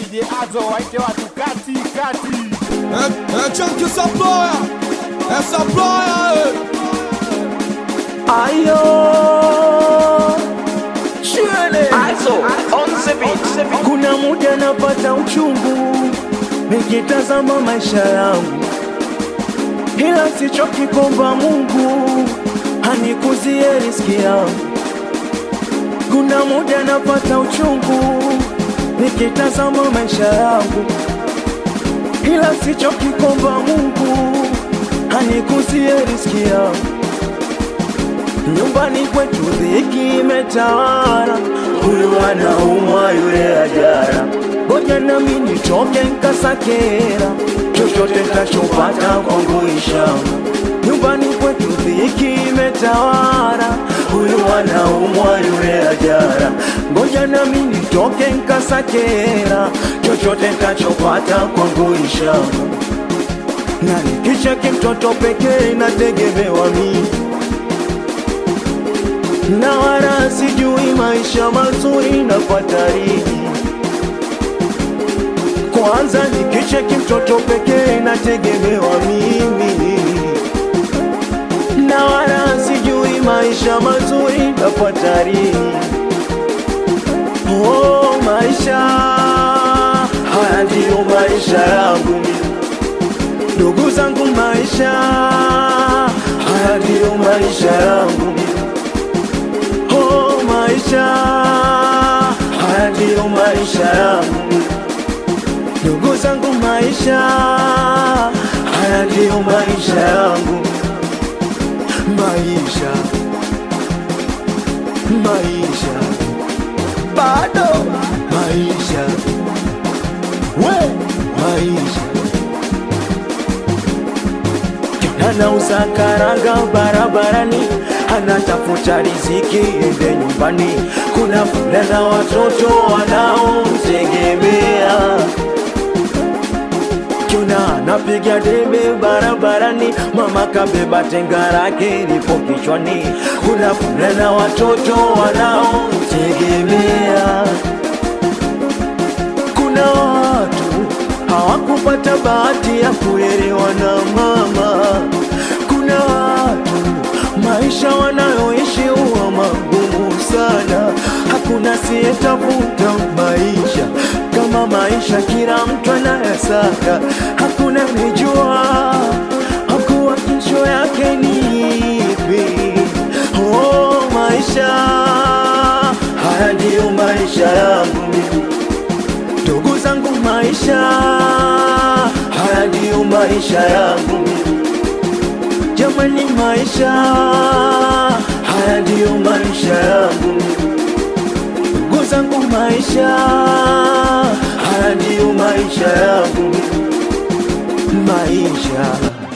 DJ Azo waite watu kati kati. Eh, eh, chunky supplier. Eh, supplier, eh. Ayo Shule Also, on the beat. Kuna muda napata uchungu Nikitazama maisha yangu Ila sichoki kuomba Mungu Hanikuzie riski yangu Kuna muda napata uchungu Nikitazama maisha yangu Ila sichoki kuomba Mungu Hanikuzie riski yangu Nyumbani kwetu dhiki imetawala, huyu anaumwa yule ajara. Ngoja nami nitoke nkasakera, chochote tachopata kwangu ishama. Nyumbani kwetu dhiki imetawala, huyu anaumwa yule ajara. Ngoja nami nitoke nkasakera, chochote tachopata kwangu ishama. Na nikicheki mtoto pekee nategemewa mimi na wala sijui maisha mazuri na fatariji. Kwanza nikicheki mtoto pekee nategemewa mimi, na wala sijui maisha mazuri na fatariji. Oh, maisha haya ndiyo maisha yangu mimi. ndugu zangu, maisha haya ndiyo maisha yangu mimi. Oh, maisha haya ndiyo maisha yangu, ndugu zangu, maisha haya ndiyo maisha yangu, maisha maisha bado maisha we maisha anauza karanga barabarani, anatafuta riziki ende nyumbani. Kuna fulana watoto wanaomtegemea, kuna anapiga debe barabarani, mama kabeba tenga lake lipo kichwani. Kuna fulana watoto wanaomtegemea kuna watu hawakupata bahati ya kulelewa na mama. Kuna watu maisha wanayoishi huwa magumu sana, hakuna siyetafuta maisha kama maisha, kila mtu anayasaka, hakuna nijua hakuwa kesho yake ni ipi. Oh, maisha haya ndiyo maisha yangu mimi ndugu zangu, maisha haya ndiyo maisha yangu jamani, maisha haya ndiyo maisha yangu ndugu zangu, maisha haya ndiyo maisha yangu maisha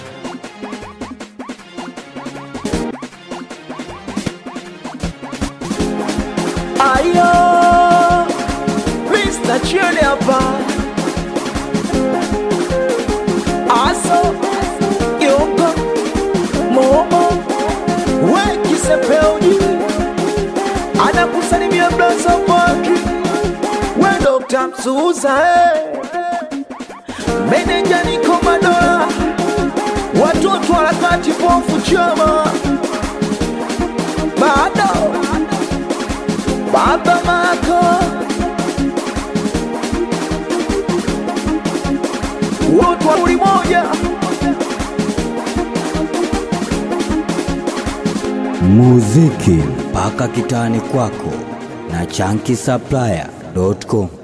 ayo Mr. Chile hapa Aso Yoko Momo Weki Sepeuji Anakusalimia Blaza Patri We Dr. Msuza eh. Meneja Niko Madola Watoto harakati pofu chama Bado Baba Mako wote wa uli moja muziki mpaka kitani kwako na chanki supplier.com